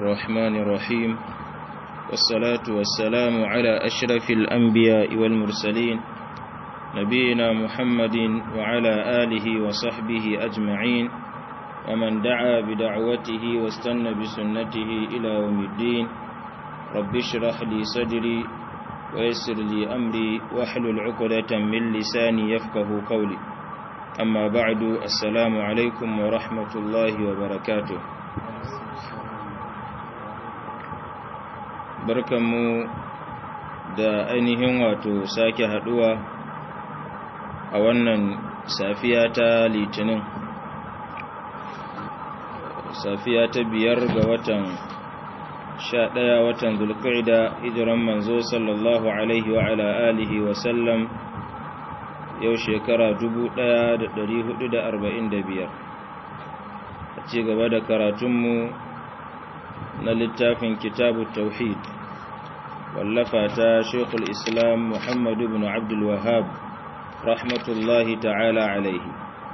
الرحمن الرحيم والصلاة والسلام على أشرف الأنبياء والمرسلين نبينا محمد وعلى آله وصحبه أجمعين ومن دعا بدعوته واستنى بسنته إلى يوم الدين رب اشرح لي صدري ويسر لي أمري واحلل عقدة من لساني يفقه قولي أما بعد السلام عليكم ورحمة الله وبركاته barkanmu da ainihin wato sake haduwa a wannan safiya ta litinin safiya ta biyar ga watan sha ɗaya watan zulqa'ida hijiran manzo sallallahu alaihi wa ala alihi wa sallam yau shekara 1445 a ci gaba da karatunmu na littafin kitabu tauhid wallafa ta shekul islam muhammadu bin abdul wahab rahmatullahi ta'ala alaihi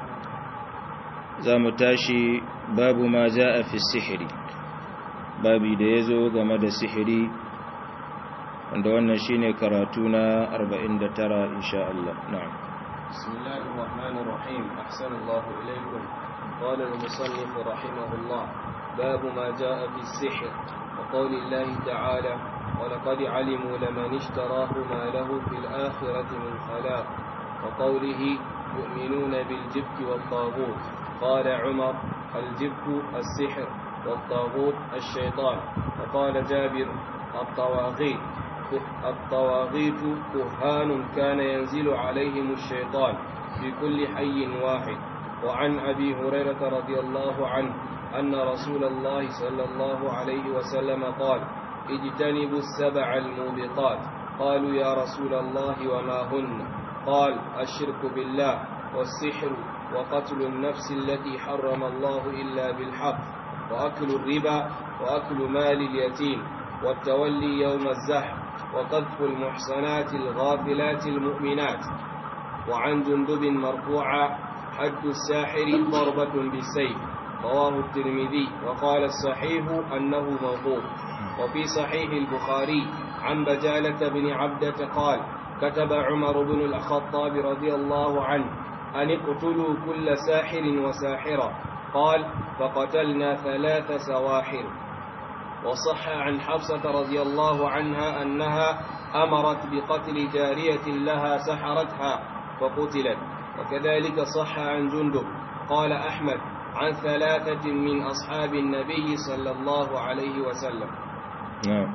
za mu tashi babu ma ja a fi sihiri babi da ya zo game da sihiri wanda wannan shine karatu na 49 insha Allah na'am بسم الله الرحمن الرحيم أحسن الله إليكم قال المصنف رحمه الله باب ما جاء في السحر وقول الله تعالى ولقد علموا لمن اشتراه ما له في الآخرة من خلاق وقوله يؤمنون بالجبت والطاغوت قال عمر الجبت السحر والطاغوت الشيطان وقال جابر الطواغيت الطواغيت كهان كان ينزل عليهم الشيطان في كل حي واحد وعن أبي هريرة رضي الله عنه أن رسول الله صلى الله عليه وسلم قال اجتنبوا السبع الموبقات قالوا يا رسول الله وما هن قال الشرك بالله والسحر وقتل النفس التي حرم الله إلا بالحق وأكل الربا وأكل مال اليتيم والتولي يوم الزحف وقذف المحصنات الغافلات المؤمنات وعن جندب مرفوعا حد الساحر ضربة بالسيف رواه الترمذي وقال الصحيح أنه موقوف وفي صحيح البخاري عن بجالة بن عبدة قال كتب عمر بن الخطاب رضي الله عنه أن اقتلوا كل ساحر وساحرة قال فقتلنا ثلاث سواحر وصح عن حفصة رضي الله عنها أنها أمرت بقتل جارية لها سحرتها فقتلت وكذلك صح عن جندب قال أحمد عن ثلاثة من أصحاب النبي صلى الله عليه وسلم نعم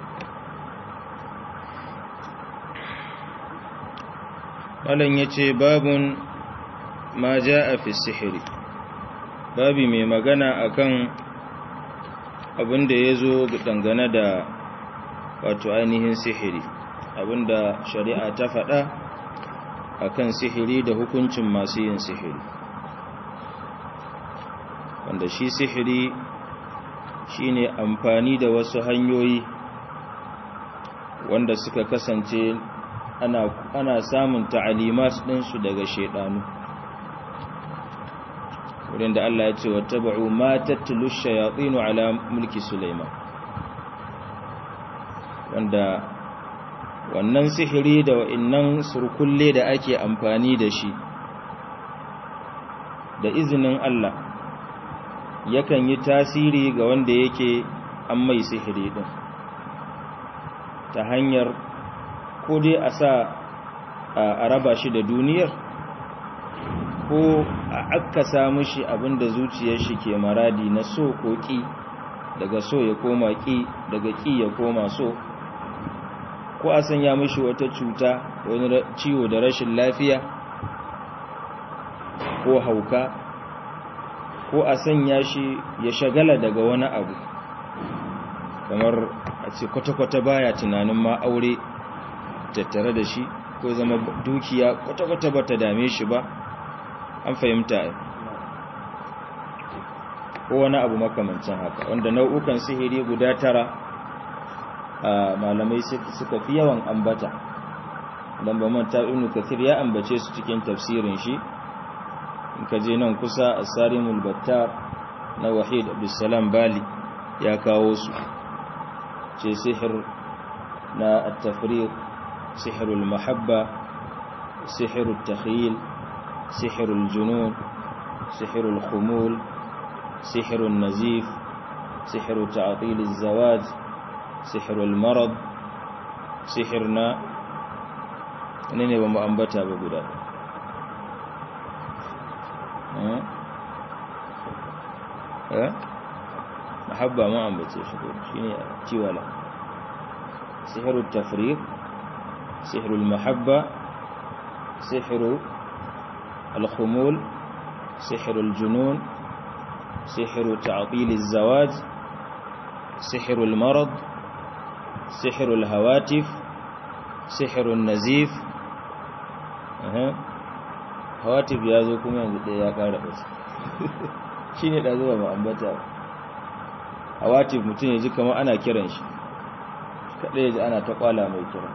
malam ya ce babun ma ja a fi sihiri babi mai magana akan abin da ya zo dangane da wato ainihin sihiri abinda shari'a ta faɗa akan sihiri da hukuncin masu yin sihiri wanda shi sihiri shine amfani da wasu hanyoyi wanda suka kasance ana, ana samun ta'alimat ɗinsu daga shaidanu wurin da Allah ya ce wa taba'u ma tattulu shayatinu ala mulki Sulaiman wanda wannan sihiri da wa'innan surkulle da ake amfani da shi da izinin Allah yakan yi tasiri ga wanda yake an mai sihiri din ta hanyar ko dai a sa a raba shi da duniyar ko a akkasa mishi abinda zuciyar shi ke maradi na so ko ƙi daga so ya koma ƙi daga ƙi ya koma so ko a sanya mishi wata cuta wani ciwo da rashin lafiya ko hauka ko a sanya shi ya shagala daga wani abu kamar a ce kwata-kwata baya tunanin ma aure tattare da shi ko zama dukiya kwata-kwata ba ta dame shi ba an fahimta ko wani abu makamancin haka wanda nau'ukan sihiri guda tara malamai suka fi yawan ambata don ba manta ibn kathir ya ambace su cikin tafsirin shi in ka je nan kusa a sarimul battar na wahid abdulsalam bali ya kawo su ce sihir na at-tafriq sihirul mahabba sihirul takhyil sihirul junun sihirul khumul sihirul nazif sihirul ta'til az-zawaj sihirul marad sihirna ne ne ba mu ambata ba guda eh mahabba ma ambace shi shine tiwala sihirut tafriq sihirul mahabba sihiru al-khumul sihirul junun sihiru ta'til az-zawaj sihirul marad sihirul hawatif sihirun nazif hawatif ya zo kuma yanzu ɗaya ya ƙara wasu shi ne ɗazu ba ma'ambata hawatif mutum ya ji kama ana kiran shi kaɗai ya ji ana ta ƙwala mai kiran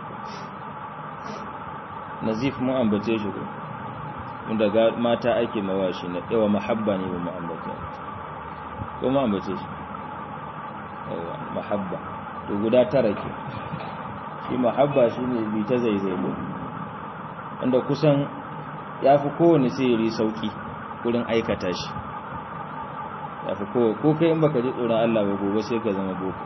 nazif mun ambace shi ko wanda ga mata ake mawa shi na yawa mahabba ne ba ma'ambata ko ma'ambace shi yawa mahabba to guda tara ke shi mahabba shi ne bi ta zaizai ko wanda kusan ya fi kowane sihiri sauki wurin aikata shi ya fi kowane ko kai in baka ji tsoron Allah ba gobe sai ka zama boko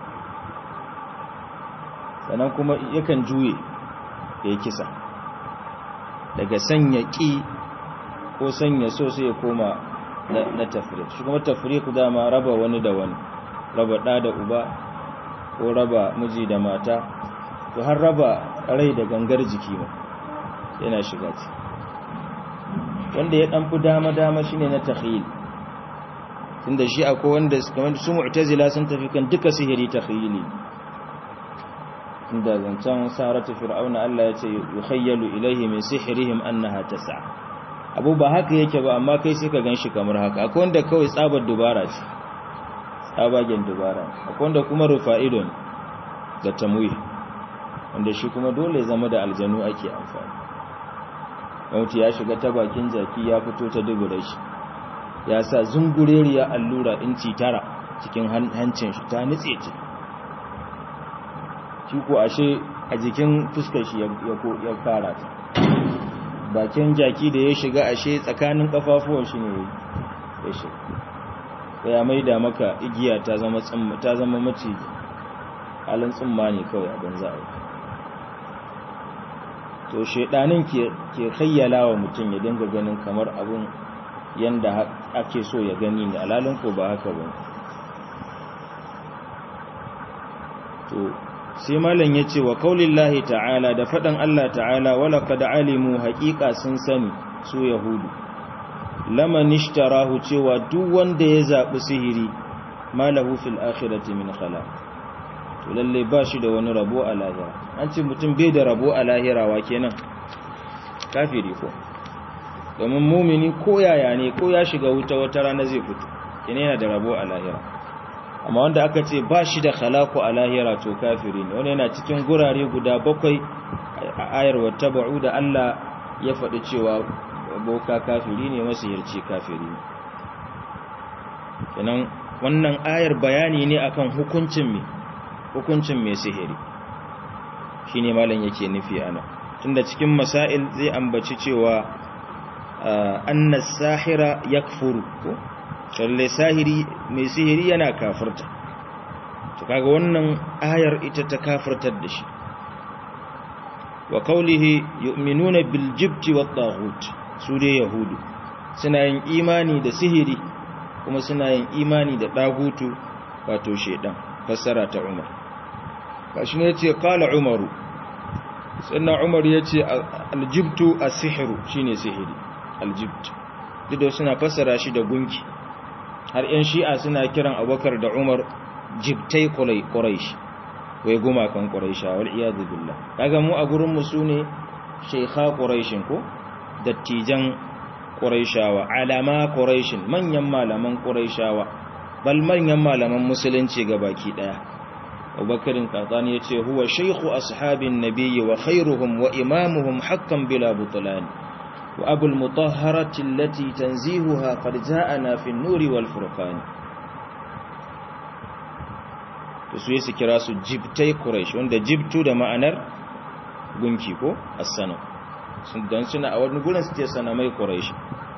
sannan kuma yakan juye ya kisa daga sanya ƙi ko sanya so sai ya koma na tafrik shi kuma tafrik dama raba wani da wani raba ɗa da uba ko raba miji da mata to har raba rai da gangar jiki ma yana shiga ci wanda ya ɗan fi dama-dama shine na takhil tunda shi akwai wanda kamar su mu'tazila sun tafi kan duka sihiri takhili tunda zancen saratu fir'auna Allah ya ce yukhayyalu ilayhi min sihrihim annaha tas'a abu ba haka yake ba amma kai sai ka ganshi kamar haka akwai wanda kawai tsabar dubara ce tsabagen dubara akwai wanda kuma rufa'idun da tamwih wanda shi kuma dole zama da aljanu ake amfani mauti ya shiga ta bakin jaki ya fito ta dubura shi ya sa zungureriya allura inci tara cikin hancin shi ta nutse ce shi ko ashe a jikin fuskar shi ya fara ta bakin jaki da ya shiga ashe tsakanin kafafuwan shi ne ya shiga ya maida maka igiya ta zama ta zama maciji halin tsumma ne kawai abin za a yi to shaidanin ke khayyala wa mutum ya dinga ganin kamar abun yanda ake so ya gani da alalin ko ba haka ba to sai malam ya ce wa kaulillahi ta'ala da faɗan Allah ta'ala wala qad alimu haƙiƙa sun sani su yahudu laman ishtarahu cewa duk wanda ya zaɓi sihiri malahu fil akhirati min khalaq to lalle ba shi da wani rabo a lahira an ce mutum bai da rabo a lahira wa kenan kafiri ko domin mumini ko yaya ne ko ya shiga wuta wata rana zai fito kenan yana da rabo a lahira amma wanda aka ce ba shi da khalaku a lahira to kafiri ne wani yana cikin gurare guda bakwai a ayar wata ba'u da Allah ya faɗi cewa boka kafiri ne masihirci kafiri ne kenan wannan ayar bayani ne akan hukuncin mai hukuncin mai sihiri shi ne malam yake nufi ana tunda cikin masail zai ambaci cewa annas sahira yakfuru ko lalle sahiri mai sihiri yana kafirta to kaga wannan ayar ita ta kafirtar da shi wa qawlihi yu'minuna bil jibti wat taghut su dai yahudu suna yin imani da sihiri kuma suna yin imani da dagutu wato shedan fassara ta umar kashi ne yace qala umaru sannan umar yace aljibtu as-sihru shine sihiri aljibt duk suna fassara shi da gunki har yan shi'a suna kiran abubakar da umar jibtai quraish wai gumakan quraisha wal iyad billah kaga mu a gurin mu sune shaykha quraishin ko dattijan quraishawa alama quraishin manyan malaman quraishawa bal manyan malaman musulunci baki daya abubakarin katsani ya ce huwa shaikhu ashabin nabiyyi wa khairuhum wa imamuhum haqqan bila butlan wa abul mutahharati allati tanzihuha qad ja'ana fi an-nuri wal furqan to su yi su kira su jibtai quraish wanda jibtu da ma'anar gunki ko as-sanam sun dan suna a wani gurin su ce sanamai quraish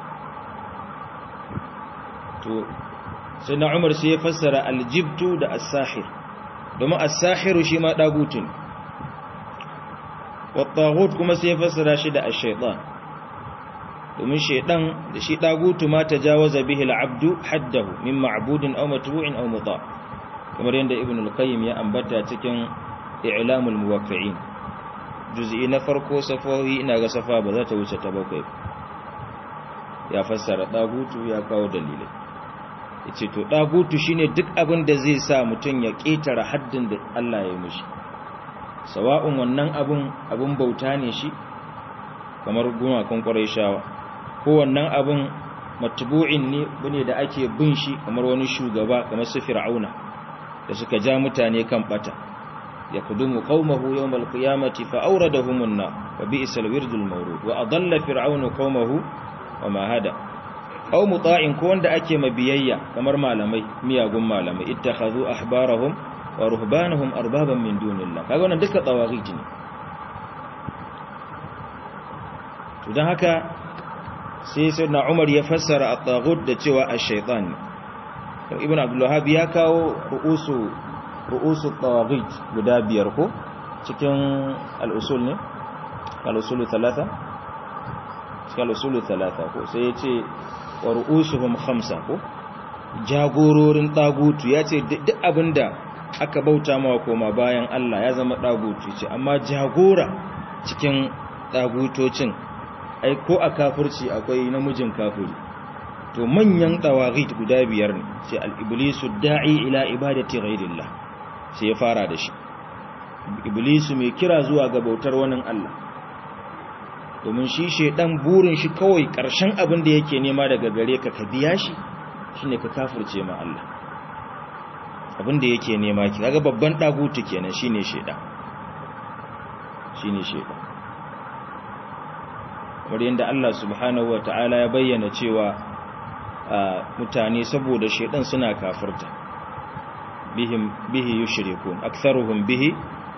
to sai na umar sai ya fassara aljibtu da as-sahir domin as-sahiru shi ma dagutun wa taghut kuma sai ya fassara shi da ash-shaytan domin shaydan da shi dagutu ma tajawaza bihi al-abdu haddahu min ma'budin aw matbu'in aw muta kamar yadda ibn al-qayyim ya ambata cikin i'lamul muwaqqi'in juz'i na farko safawi ina ga safa ba za ta wuce ta bakwai ya fassara dagutu ya kawo dalilai yace to dagutu shine duk abin da zai sa mutum ya ketara haddin da Allah ya mishi sawa'un wannan abun abun bauta ne shi kamar gumakan Qurayshawa ko wannan abun matbu'in ne bane da ake bin shi kamar wani shugaba kamar su Fir'auna da suka ja mutane kan bata yakudumu qaumahu yawmal qiyamati fa awradahumun nar wa bi'sal wirdul mawrud wa adalla fir'aunu qaumahu wa ma hada aw muta'in ko wanda ake mabiyayya kamar malamai miyagun malamai ittakhadhu ahbarahum wa ruhbanahum arbaban min dunillah kaga wannan duka tawagij ne to dan haka sai sayyidina Umar ya fassara at-taghut da cewa ash-shaytan ibn abdul wahhab ya kawo ru'usu ru'usu tawagij guda biyar ko cikin al-usul ne al-usulu thalatha cikin al-usulu thalatha ko sai ya ce wa ru'usuhum khamsa ko jagororin dagutu ya ce duk abinda aka bauta mawa koma bayan Allah ya zama dagutu ce amma jagora cikin dagutocin ai ko a kafirci akwai namijin kafiri to manyan tawagit guda biyar ne sai al-iblisu da'i ila ibadati ghairillah sai ya fara da shi iblisu mai kira zuwa ga bautar wani Allah domin shi shedan burin shi kawai karshen abin da yake nema daga gare ka ka biya shi shine ka kafirce ma Allah abin da yake nema ki kaga babban dagutu kenan shine shedan shine shedan kamar yadda Allah subhanahu wataala ya bayyana cewa mutane saboda shedan suna kafirta bihim bihi yushrikun aktharuhum bihi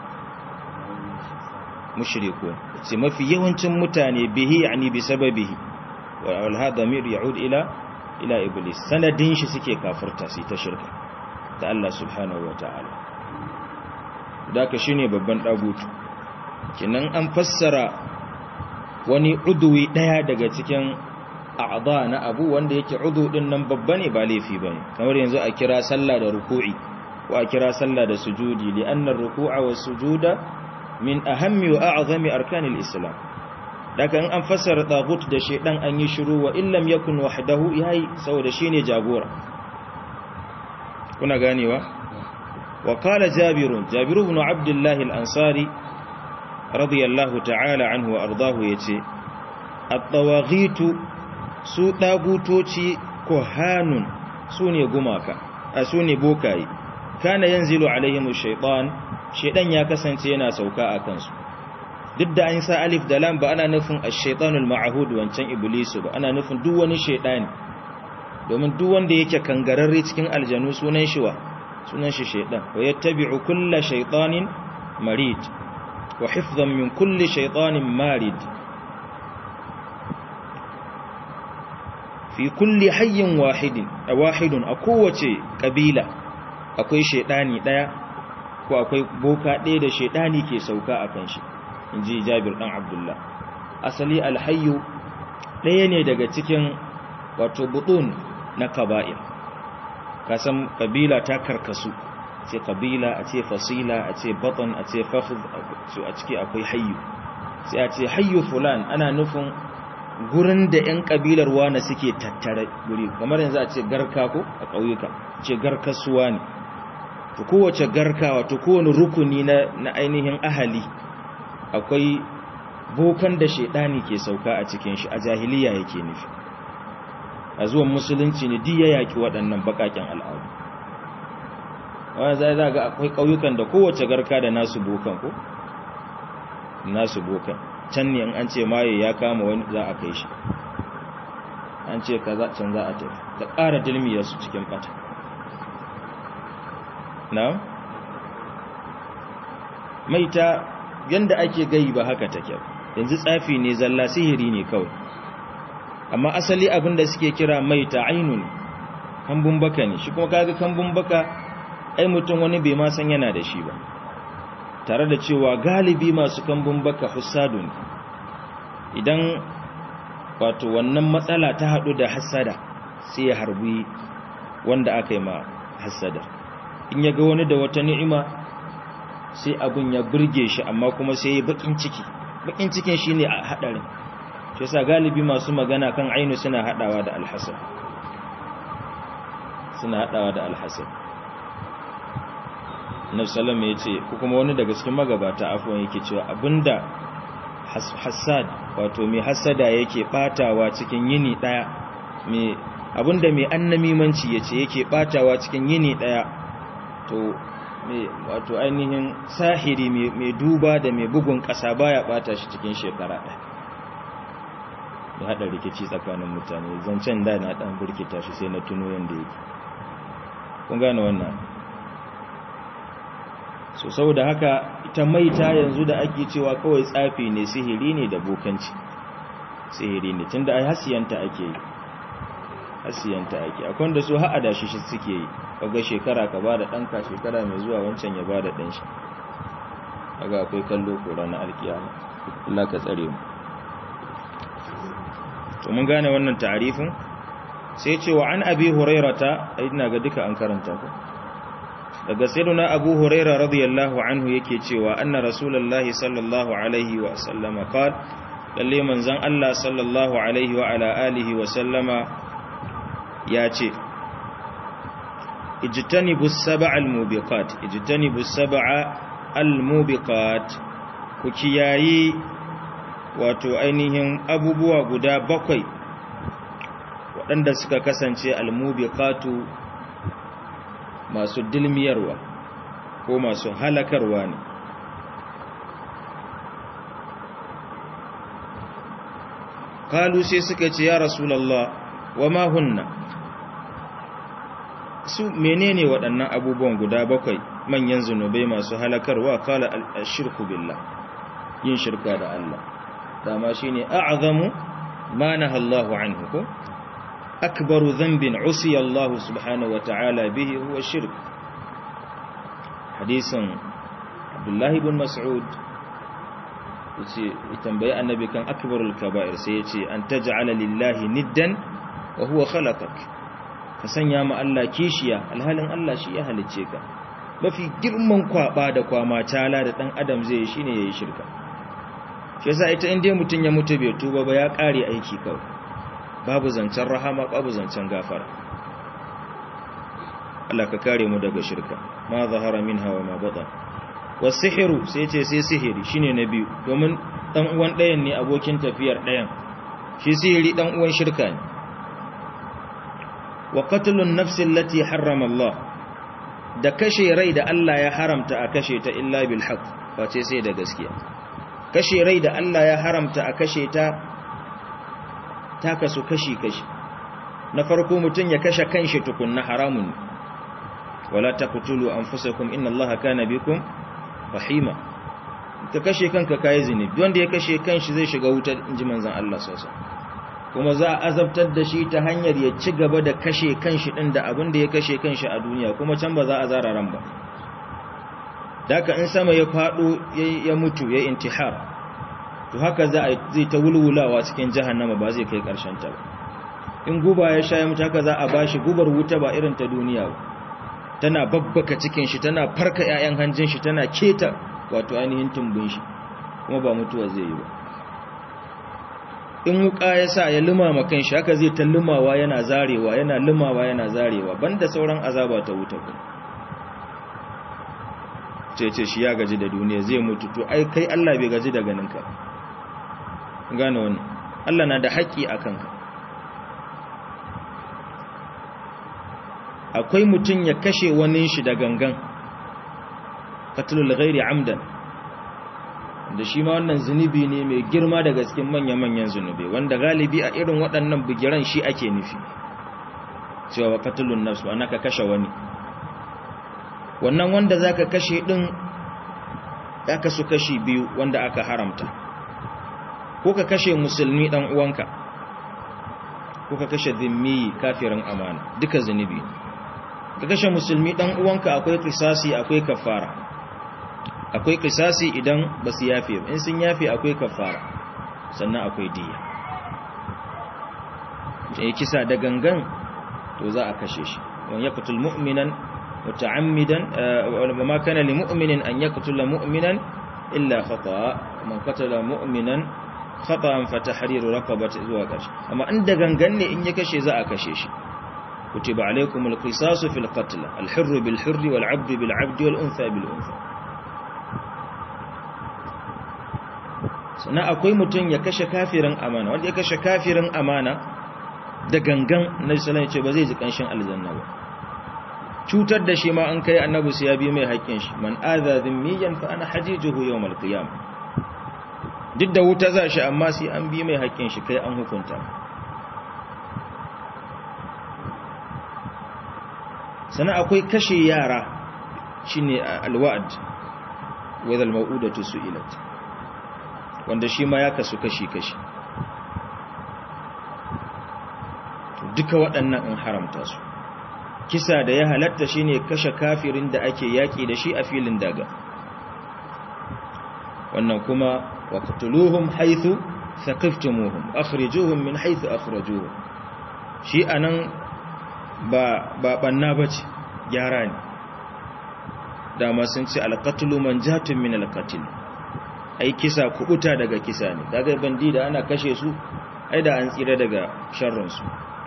mushrikun sai mafi yawancin mutane bihi yani bi sababihi wal hada mir yaud ila ila iblis sanadin shi suke kafirta sai ta shirka da Allah subhanahu wataala daka shine babban dagutu kinan an fassara wani udwi daya daga cikin a'dha na abu wanda yake udu din nan babba ne ba laifi bane kamar yanzu a kira sallah da ruku'i ko a kira sallah da sujudi li anna ar-ruku'a was-sujuda min ahammi wa a'zami arkanil islam daga in an fassara tagut da shedan an yi shiru wa illam yakun wahdahu yayi saboda shine jagora kuna ganewa wa qala jabir jabir ibn abdullah al-ansari radiyallahu ta'ala anhu wa ardahu yace at-tawaghitu su dagutoci kohanun sune gumaka a sune bokaye kana yanzilu alaihim shaytan shaydan ya kasance yana sauka a kansu duk da an sa alif da lam ba ana nufin ash-shaytanul ma'hud wancan iblisu ba ana nufin duk wani shaydani domin duk wanda yake kangararre cikin aljanu sunan shi wa sunan shi shaydan wa yattabi'u kulla shaytanin marid wa hifdhan min kulli shaytanin marid fi kulli hayyin wahidin wahidun a kowace kabila akwai shaidani daya ko akwai boka daya da shaidani ke sauka a kan shi inji Jabir dan Abdullah asali alhayyu daya ne daga cikin wato butun na kaba'ir kasan kabila ta karkasu ce kabila a ce fasila a ce batan a ce fakhd a ciki akwai hayyu sai a ce hayyu fulan ana nufin gurin da 'yan kabilar wane suke tattare guri kamar yanzu a ce garka ko a ƙauyuka ce garkasuwa ne to kowace garka wato kowane rukuni na, na ainihin ahali akwai bokan da shaidani ke sauka a cikin shi a jahiliya yake nufi a zuwan musulunci ne diya yaki waɗannan baƙaƙen al'adu wanda zai za ga akwai ƙauyukan da kowace garka da nasu bokan ko nasu bokan can ne an ce maye ya kama wani za a kai shi an ce kaza can za a tafi ta ƙara dilmiyarsu cikin ɓata na maita yanda ake gai ba haka take yanzu tsafi ne zalla sihiri ne kawai amma asali abin da suke kira maita ainun kambun baka ne shi kuma kaga kambun baka ai mutum wani bai ma san yana da shi ba tare da cewa galibi masu kambun baka hussadu ne idan wato wannan matsala ta hadu da hasada sai ya harbi wanda aka yi ma hasada in ya ga wani da wata ni'ima sai abin ya burge shi amma kuma sai ya bakin ciki bakin cikin shine a hadarin shi yasa galibi masu magana kan ainu suna hadawa da alhasan suna hadawa da alhasan Nabi sallallahu ya ce ko kuma wani daga cikin magabata afwan yake cewa abinda hasad wato mai hasada yake batawa cikin yini daya mai abinda mai annamimanci yace yake batawa cikin yini daya to mai wato ainihin sahiri mai duba da mai bugun kasa baya bata shi cikin shekara daya da hada rikici tsakanin mutane zancen da na dan burkita shi sai na tuno yanda yake kun gane wannan so saboda haka ita maita yanzu da ake cewa kawai tsafi ne sihiri ne da bokanci sihiri ne tunda ai hasiyanta ake yi hasiyanta ake akwai da su ha'a shi shi suke yi kaga shekara ka bada danka shekara mai zuwa wancan ya bada dan shi kaga akwai kallo ko ranar alkiyama Allah ka tsare mu to mun gane wannan ta'arifin sai ce wa an abi hurairata ina ga duka an karanta ku daga sayyiduna abu huraira radiyallahu anhu yake cewa anna rasulullahi sallallahu alaihi wa sallama qala lalle manzon Allah sallallahu alaihi wa ala alihi wa sallama ya ce ijtanibu sab'a al-mubiqat ijtanibu sab'a al-mubiqat ku kiyayi wato ainihin abubuwa guda bakwai waɗanda suka kasance al-mubiqatu masu dilmiyarwa ko masu halakarwa ne kalu sai suka ce ya rasulallah wa ma hunna su menene waɗannan abubuwan guda bakwai manyan zunubai masu halakarwa kala al-shirku billah yin shirka da Allah dama shine a'zamu ma nahallahu anhu ko أكبر ذنب عصي الله سبحانه وتعالى به هو الشرك حديث عبد الله بن مسعود يتنبي النبي كان أكبر الكبائر سيتي أن تجعل لله ندا وهو خلقك فسنيا ما الله كيشيا الهالن الله شيئا هلتشيكا mafi girman kwaba da kwama tala da dan adam zai yi shine yayi shirka shi yasa ita inda mutun ya mutu bai tuba ba ya kare aiki kawai babu zancen rahama babu zancen gafara Allah ka kare mu daga shirka ma zahara minha wa ma batan wasihiru sai ce sai sihiri shine na biyu domin dan uwan ɗayan ne abokin tafiyar ɗayan shi sihiri dan uwan shirka ne wa qatlun nafsi allati harrama Allah da kashe rai da Allah ya haramta a kashe ta illa bil haqq wace sai da gaskiya kashe rai da Allah ya haramta a kashe ta ta kasu kashi-kashi na farko mutum ya kashe kanshi tukunna haramun wala taqtulu anfusakum inna allaha kana bikum rahima ka kashe kanka kai zini wanda ya kashe kanshi zai shiga wutar inji manzon Allah sallallahu kuma za a azabtar da shi ta hanyar ya ci gaba da kashe kanshi din da abin da ya kashe kanshi a duniya kuma can ba za a zara ran ba daka in sama ya fado ya mutu ya intihar to haka za a zai ta wulwulawa cikin jahannama ba zai kai karshen ta ba in guba ya sha ya mutu haka za a bashi gubar wuta ba irin ta duniya ba tana babbaka cikin shi tana farka ƴaƴan hanjin shi tana keta wato ainihin tumbin shi kuma ba mutuwa zai yi ba in wuka ya sa ya lumama kan shi haka zai ta lumawa yana zarewa yana lumawa yana zarewa banda sauran azaba ta wuta ku ce ce shi ya gaji da duniya zai mutu to ai kai Allah bai gaji da ganinka gane wannan Allah na da haƙƙi a kanka akwai mutum ya kashe wani shi da gangan qatlul ghairi amdan da shi ma wannan zunubi ne mai girma daga cikin manya-manyan zunubi wanda galibi a irin waɗannan bugiran shi ake nufi cewa qatlun nafs wa ka kashe wani wannan wanda zaka kashe din ya kasu kashi biyu wanda aka haramta ko ka kashe musulmi dan uwanka ko ka kashe zimmi kafirin amana duka zunubi ka kashe musulmi dan uwanka akwai kisasi akwai kafara akwai kisasi idan ba su yafe in sun yafe akwai kafara sannan akwai diya ya kisa da gangan to za a kashe shi wani ya kutul mu'minan muta'ammidan wa ma kana li mu'minin an yaqtula mu'minan illa khata'a man qatala mu'minan khata'an fa tahriru raqabati zuwa karshe amma inda gangan ne in ya kashe za a kashe shi kutiba alaykumul qisasu fil qatl al hurr bil hurr wal 'abd bil 'abd wal untha bil untha sannan akwai mutum ya kashe kafirin amana wanda ya kashe kafirin amana da gangan na sallallahu ce ba zai ji kanshin aljanna ba cutar da shi ma an kai annabi sai ya bi mai haƙƙin shi man adha dhimmiyan fa ana hajijuhu yawm al-qiyam duk da wuta za shi amma sai an bi mai haƙƙin shi kai an hukunta sannan akwai kashe yara shine al-wa'd wa al-mau'udatu su'ilat wanda shi ma ya kasu kashi-kashi duka waɗannan in haramta su kisa da ya halatta shine kashe kafirin da ake yaƙi da shi a filin daga wannan kuma waqtuluhum haythu thaqiftumuhum akhrijuhum min haythu akhrajuhum shi anan ba ba banna bace gyara ne dama sun ce alqatlu manjatun min alqatl ai kisa kubuta daga kisa ne daga bandi da ana kashe su ai da an tsira daga sharrin su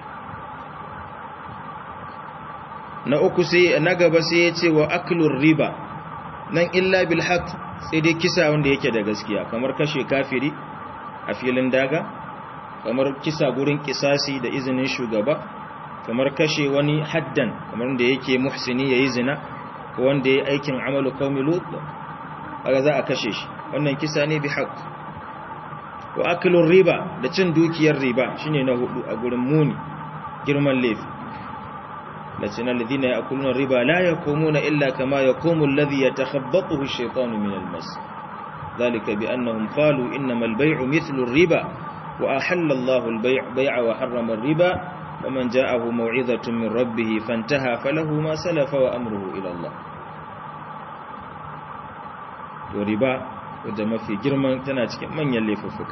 na uku sai na gaba sai ya ce wa aklur riba nan illa bil haqq sai dai kisa wanda yake da gaskiya kamar kashe kafiri a filin daga kamar kisa gurin kisasi da izinin shugaba kamar kashe wani haddan kamar da yake muhsini yayi zina ko wanda yayi aikin amalu qaumi lut kaga za a kashe shi wannan kisa ne bi haqq wa aklur riba da cin dukiyar riba shine na hudu a gurin muni girman laifi لكن الذين يأكلون الربا لا يقومون إلا كما يقوم الذي يتخبطه الشيطان من المس ذلك بأنهم قالوا إنما البيع مثل الربا وأحل الله البيع بيع وحرم الربا ومن جاءه موعظة من ربه فانتهى فله ما سلف وأمره إلى الله وربا ودما في جرمان تناتك من يلففك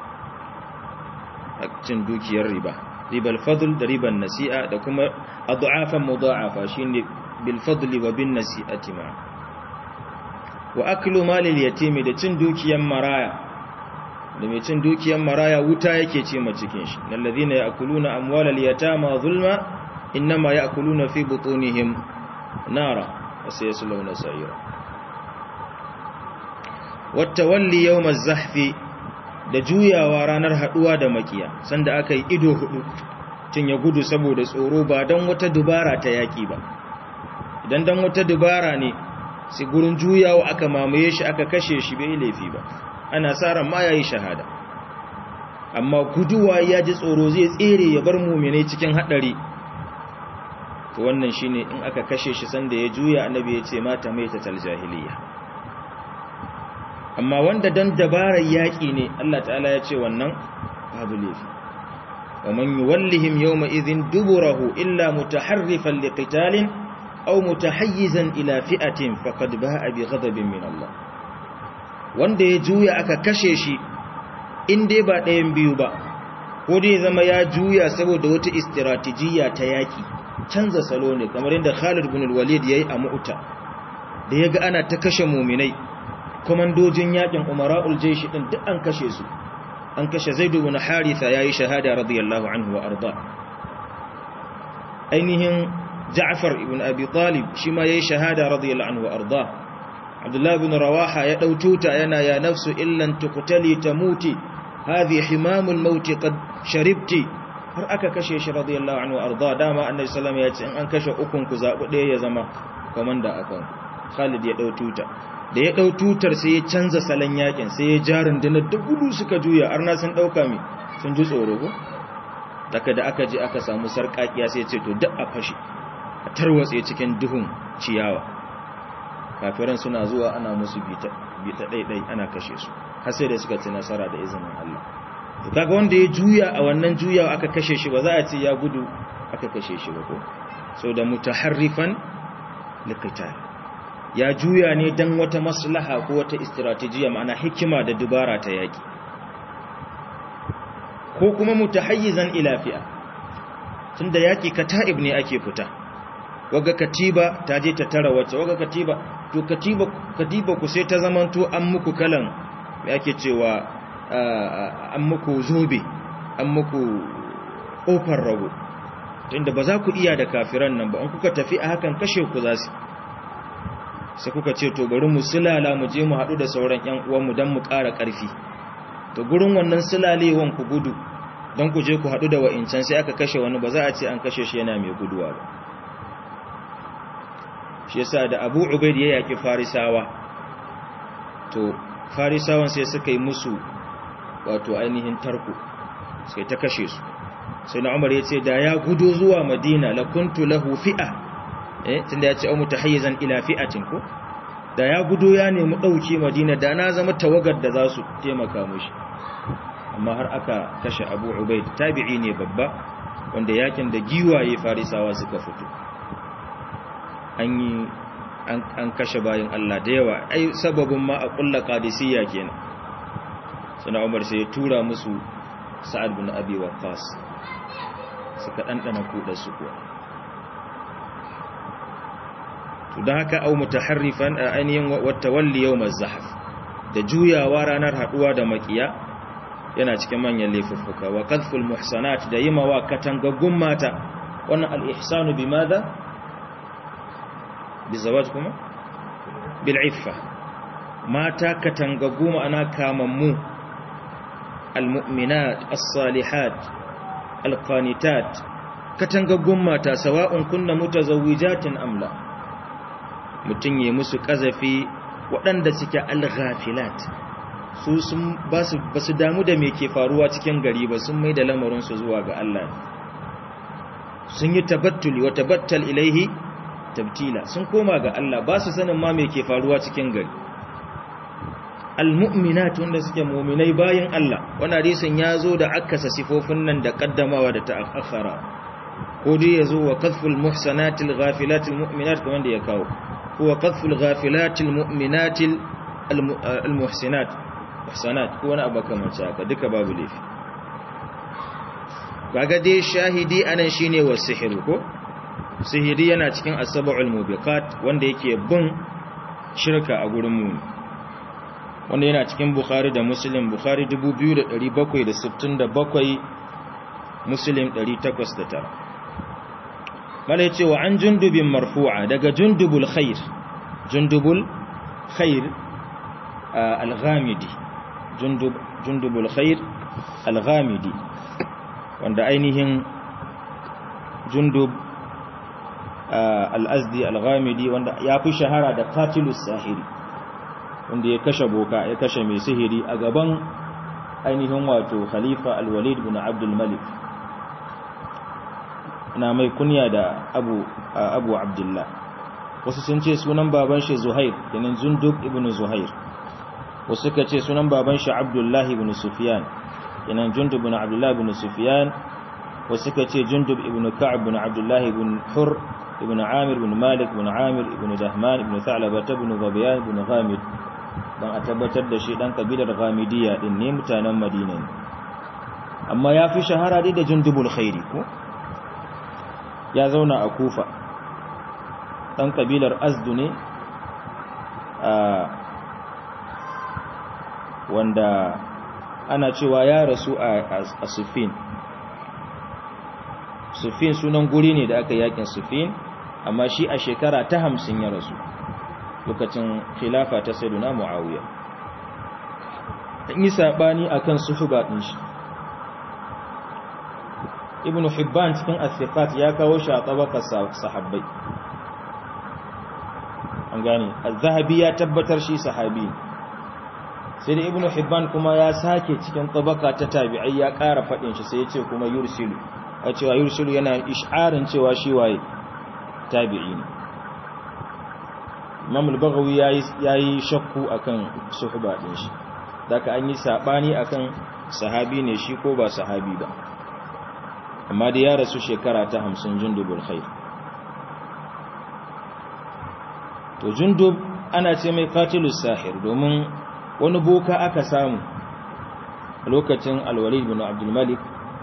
أكتن دوكي الربا ribal fadl da riban nasi'a da kuma adhafan mudha'afa shine bil fadli wa bin nasi'ati ma wa aklu malil yatimi da cin dukiyan maraya da mai cin dukiyan maraya wuta yake ce ma cikin shi alladhina ya'kuluna amwalal yatama zulma inma ya'kuluna fi butunihim nara wa sayaslawna sa'ira wa tawalli yawm az-zahfi da juyawa ranar haduwa da makiya sanda aka yi ido hudu tun ya gudu saboda tsoro ba don wata dubara ta yaki ba idan don wata dubara ne sai gurin juyawa aka mamaye shi aka kashe shi bai laifi ba ana ran ma yayi shahada amma guduwa ya ji tsoro zai tsere ya bar mumine cikin hadari to wannan shine in aka kashe shi sanda ya juya annabi ya ce mata mai ta jahiliya amma wanda dan dabarar yaƙi ne Allah ta'ala ya ce wannan babu laifi wa man yuwallihim yawma idhin duburahu illa mutaharrifan liqitalin aw mutahayyizan ila fi'atin faqad ba'a bi ghadabin min Allah wanda ya juya aka kashe shi in dai ba ɗayan biyu ba ko dai zama ya juya saboda wata istiratejiya ta yaƙi canza salo ne kamar yadda Khalid bin al-Walid yayi a Mu'ta da yaga ana ta kashe mu'minai komandojin yakin umara'ul jaishi din duk an kashe su an kashe zaid ibn haritha yayi shahada radiyallahu anhu wa arda ainihin ja'far ibn abi talib shi ma yayi shahada radiyallahu anhu wa arda abdullah ibn rawaha ya daututa yana ya nafsu illan tuqtali tamuti hadhi himamul maut qad sharibti har aka kashe shi radiyallahu anhu wa arda dama annabi sallallahu alaihi wasallam ya ce in an kashe ukun ku zabu ɗaya ya zama komanda akan Khalid ya daututa da ya ɗau tutar sai ya canza salon yakin sai ya ja rundunar da gudu suka juya arna sun ɗauka mai sun ji tsoro ko daga da aka ji aka samu sarƙaƙiya sai ce to duk a fashe a tarwatse cikin duhun ciyawa kafiran suna zuwa ana musu bita bita daidai ana kashe su har sai da suka ci nasara da izinin Allah to kaga wanda ya juya a wannan juyawa aka kashe shi ba za a ce ya gudu aka kashe shi ba ko so da mutaharrifan liqital ya juya ne dan wata maslaha ko wata strategiya ma'ana hikima da dubara ta yaki ko kuma mutahayyizan ila fi'a tunda yaki kata'ib ne ake fita waga katiba ta je ta tara wacce waga katiba to katiba katiba ku sai ta zamanto an muku kalan me ake cewa an muku zobe an muku kofar rago tunda ba za ku iya da kafiran nan ba in kuka tafi a hakan kashe ku za su sai kuka ce to bari mu sulala mu je mu haɗu da sauran ƴan uwanmu don mu ƙara ƙarfi to gurin wannan sulalewan ku gudu don ku je ku haɗu da wa'incan sai aka kashe wani ba za a ce an kashe shi yana mai guduwa ba shi yasa da abu ubaid ya yaƙi farisawa to farisawan sai suka yi musu wato ainihin tarko sai ta kashe su sai na umar ya ce da ya gudo zuwa madina la kuntu lahu fi'a eh tunda ya ce au mutahayyizan ila fi'atin ko da ya gudo ya nemi dauke madina da na zama tawagar da za su taimaka mushi amma har aka kashe abu ubaid tabi'i ne babba wanda yakin da giwaye farisawa suka fito an yi an kashe bayin Allah da yawa ai sababin ma a kulla qadisiyya kenan sana umar sai ya tura musu sa'ad bin abi waqqas suka dandana kudar su kuwa to dan haka au mutaharrifan ainihin watawalli yawm az-zahf da juyawa ranar haduwa da makiya yana cikin manyan laifuffuka wa qadful muhsanat da yimawa katangaggun mata wannan al-ihsanu bimadha bizawaj kuma bil iffa mata katangaggu ma'ana kamammu al-mu'minat as-salihat al-qanitat katangaggun mata sawa'un kunna mutazawwijatin am la mutun yi musu kazafi waɗanda suke al-ghafilat su sun ba su damu da me ke faruwa cikin gari ba sun mai da lamarinsu zuwa ga Allah sun yi tabattuli wa tabattal ilaihi tabtila sun koma ga Allah ba su sanin ma me ke faruwa cikin gari almu'minat wanda suke mu'minai bayan Allah wannan hadisin ya zo da akasa sifofin nan da kaddamawa da ta'akhara ko dai yazo wa qadful muhsanatil ghafilatil mu'minat kamar da ya kawo ko qadful ghafilatil mu'minatil almuhsinat ihsanat ko wani abu kamar haka duka babu laifi kaga dai shahidi anan shine wasihiru ko sihiri yana cikin asaba'ul mubiqat wanda yake bin shirka a gurin mu wanda yana cikin bukhari da muslim bukhari 2767 muslim 809 mala yace wa an jundubin marfu'a daga jundubul khair jundubul khair al-ghamidi jundub jundubul khair al-ghamidi wanda ainihin jundub al-azdi al-ghamidi wanda ya fi shahara da qatilus sahiri wanda ya kashe boka ya kashe mai sihiri a gaban ainihin wato khalifa al-walid bin abdul malik na mai kunya da abu abu abdullah wasu sun ce sunan baban shi zuhair kenan jundub ibn zuhair wasu suka ce sunan baban shi abdullah ibn sufyan kenan jundub ibn abdullah ibn sufyan wasu suka ce jundub ibn ka'ab ibn abdullah ibn hur ibn amir ibn malik ibn amir ibn dahman ibn tha'laba ibn zabiyan ibn ghamid dan a tabbatar da shi dan kabilar ghamidiyya din ne mutanen madina ne amma ya fi shahara dai da jundubul khairi ko ya zauna a kufa dan kabilar azdu ne wanda ana cewa ya rasu a sufin sufin sunan guri ne da aka yakin sufin amma shi a shekara ta hamsin ya rasu lokacin khilafa ta sayyiduna muawiya yi sabani akan suhuba din shi ibnu hibban cikin as-sifat ya kawo shi a tabakar sahabbai an gane az-zahabi ya tabbatar shi sahabi sai da ibnu hibban kuma ya sake cikin tabaka ta tabi'ai ya ƙara fadin shi sai ya ce kuma yursilu a cewa yursilu yana ish'arin cewa shi waye tabi'i ne imam al-baghawi yayi shakku akan suhba din shi daga an yi sabani akan sahabi ne shi ko ba sahabi ba amma da ya rasu shekara ta 50 jundubul khair to jundub ana ce mai qatilus sahir domin wani boka aka samu lokacin al-walid bin abdul malik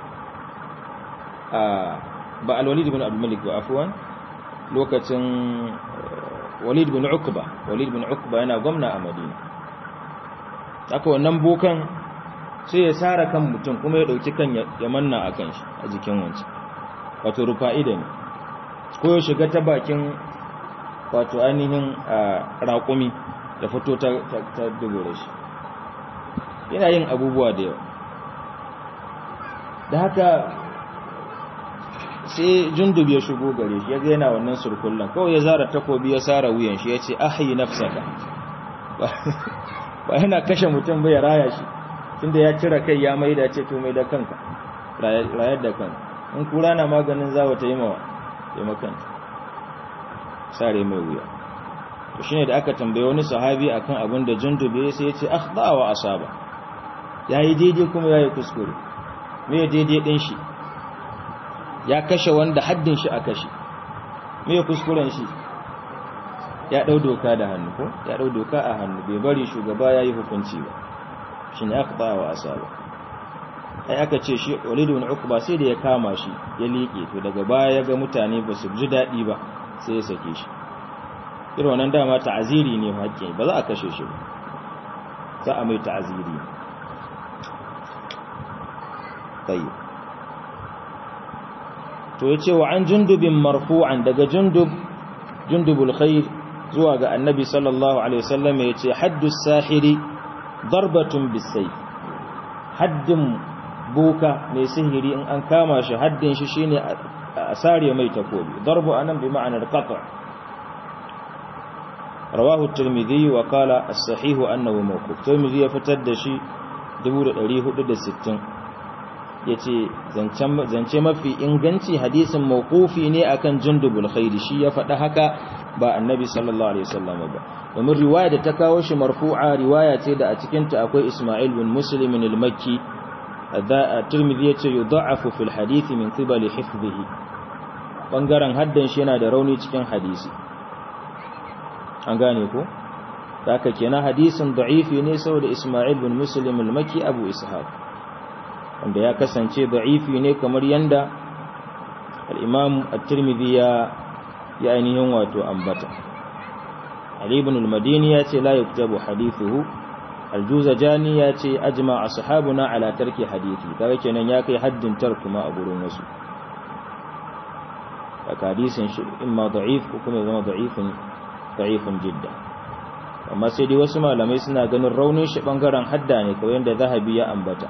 ba al-walid bin abdul malik ba afwan lokacin walid bin ukba walid bin ukba yana gwamna a madina haka wannan bokan sai ya sara kan mutum kuma ya dauki kan ya manna a kan shi a jikin wancan wato rufa'ida ne ko ya shiga ta bakin wato ainihin raƙumi da fito ta dubure shi yana yin abubuwa da yawa da haka sai jundub ya shigo gare shi ya ga yana wannan surkullan kawai ya zara takobi ya sara wuyan shi ya ce ahayi nafsaka ba yana kashe mutum bai raya shi tunda ya cire kai ya maida ce to mai da kanka rayar da kanka in kura na maganin zawa ta yi mawa ya makanta sare mai wuya to shine da aka tambaye wani sahabi akan abin da jundub ya sai ya ce akhda wa asaba yayi daidai kuma yayi kuskure me daidai din shi ya kashe wanda haddin shi a kashe me kuskuren shi ya dau doka da hannu ko ya dau doka a hannu bai bari shugaba yayi hukunci ba shine akhta wa asaba ai aka ce shi Walid ibn Uqba sai da ya kama shi ya liƙe to daga baya ya ga mutane ba su ji dadi ba sai ya sake shi irin wannan dama ta'aziri ne hakki ba za a kashe shi ba za a mai ta'aziri tayyib to ya ce wa an jundubin marfu'an daga jundub jundubul khair zuwa ga annabi sallallahu alaihi wasallam ya ce haddus sahiri darbatun bisai haddin boka mai sihiri in an kama shi haddin shi shine a sare mai takobi darbu anan bi ma'anar qat' rawahu at-tirmidhi wa qala as-sahih annahu mawquf tirmidhi ya fitar da shi 1460 ya ce zance mafi inganci hadisin mawqufi ne akan jundubul khairi shi ya faɗa haka ba annabi sallallahu alaihi wasallam ba domin riwaya da ta kawo shi marfu'a riwaya ce da a cikin ta akwai Isma'il bin Muslim al-Makki da Tirmidhi yace yudha'afu fil hadith min qibali hifdhihi bangaren haddan shi yana da rauni cikin hadisi an gane ko haka kenan hadisin da'ifi ne saboda Isma'il bin Muslim al-Makki Abu Ishaq wanda ya kasance da'ifi ne kamar yanda al-Imam at-Tirmidhi ya ya ainihin wato ambata Ali ibn al-Madini ya ce la yuktabu hadithuhu al-Juzajani ya ce ajma ashabuna ala tarki hadithi kaga kenan ya kai haddin tarkuma a gurin wasu daga hadisin shi imma da'if ko kuma zama da'ifin da'ifin jidda amma sai dai wasu malamai suna ganin raunin shi bangaren hadda ne kawai yanda zahabi ya ambata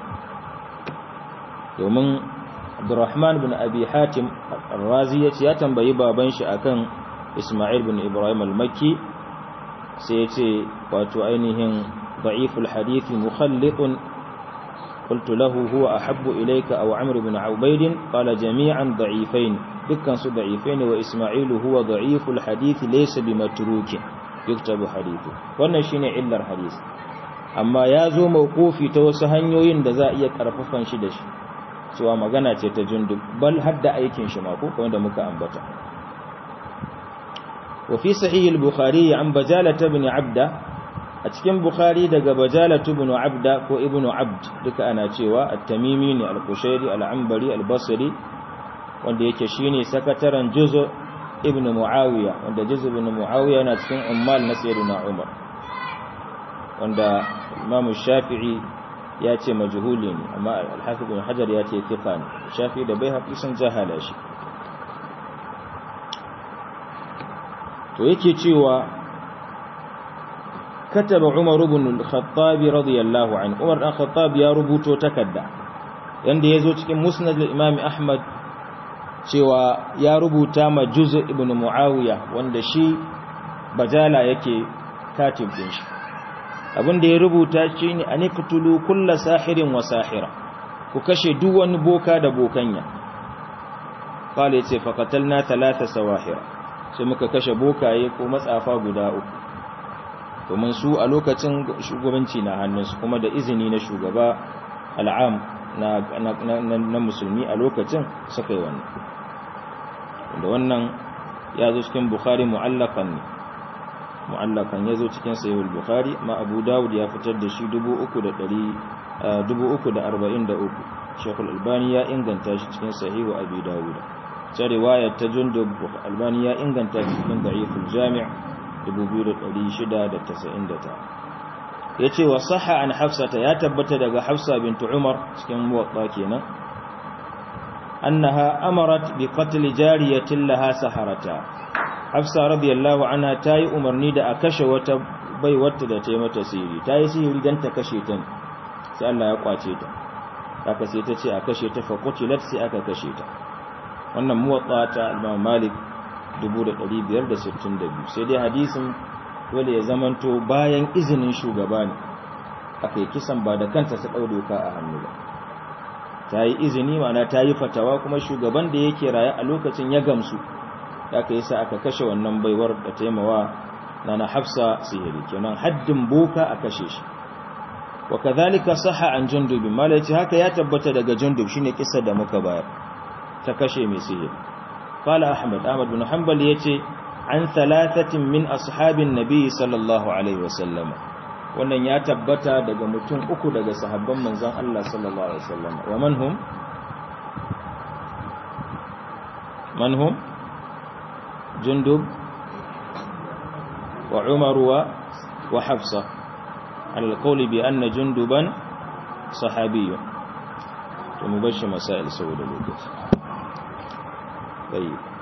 domin Abdurrahman bin Abi Hatim Ar-Razi yace ya tambayi baban shi akan Isma'il bin Ibrahim al-Makki sai yace wato ainihin da'iful hadith mukhallitun qultu lahu huwa ahabbu ilayka aw Amr bin Ubayd qala jami'an da'ifain dukkan su da'ifain wa Isma'il huwa da'iful hadith laysa bimatrukin yuktabu hadithu wannan shine illar hadith amma ya zo mawqufi ta wasu hanyoyin da za a iya karfafan shi da shi cewa magana ce ta jundub bal hadda aikin shi mako kamar da muka ambata wa fi sahih al-bukhari an bajala ibn abda a cikin bukhari daga bajala ibn abda ko ibn abd duka ana cewa at-tamimi ne al-qushairi al-anbari al-basri wanda yake shine sakataren juzu ibn muawiya wanda juzu ibn muawiya yana cikin ummal na sayyidina umar wanda imam shafi'i ya ce majhuli ne amma al-hafiz ibn hajar ya ce thiqa ne shafi da bai hafi sun jahala shi to yake cewa kataba umar ibn al-khattab radiyallahu anhu umar ibn khattab ya rubuto takarda yanda yazo cikin musnad al-imam ahmad cewa ya rubuta ma juz ibn muawiya wanda shi bajala yake katib din shi abinda ya rubuta shi ne a nikutulu kulla sahirin wa sahira ku kashe duk wani boka da bokanya kala ya ce faƙatal na talata sawahira sai muka kashe bokaye ko matsafa guda uku domin su a lokacin shugabanci na hannunsu kuma da izini na shugaba al'am na, na, na, na musulmi a lokacin suka yi wannan da wannan ya zo cikin bukhari mu'allakan ne mu'allakan ya zo cikin sayewar bukhari ma abu dawud ya fitar da shi 343 shekul albani ya inganta shi cikin sahihu abu dawud ta riwayar ta jundub albani ya inganta shi cikin da'iful jami' 2699 ya ce wa saha an hafsata ya tabbata daga hafsa bintu umar cikin muwaɓa kenan annaha amarat bi qatl jariyatin laha saharata hafsa radiyallahu anha tayi umarni da a kashe wata bai wata da tayi mata sihiri tayi sihiri dan ta kashe ta sai Allah ya kwace ta haka sai ta ce a kashe ta fa qutilat sai aka kashe ta wannan muwatta ta Imam Malik 1562 sai dai hadisin dole ya zamanto bayan izinin shugaba ne aka yi kisan ba da kanta ta ɗau doka a hannu ba ta yi izini mana ta yi fatawa kuma shugaban da yake raye a lokacin ya gamsu da aka yi sa aka kashe wannan baiwar da taimawa na na hafsa sihiri kenan haddin boka a kashe shi wa kadhalika sahha an jundub malaci haka ya tabbata daga jundub shine kisa da muka bayar ta kashe mai sihiri qala ahmad ahmad bin hanbal yace an thalathatin min ashabin nabi sallallahu alaihi wasallam wannan ya tabbata daga mutum uku daga sahabban manzon Allah sallallahu alaihi wasallam wa manhum manhum jundub wa umar wa wa hafsa على القول بأن جندبا صحابي to mu bar shi masail saboda lokaci tayyib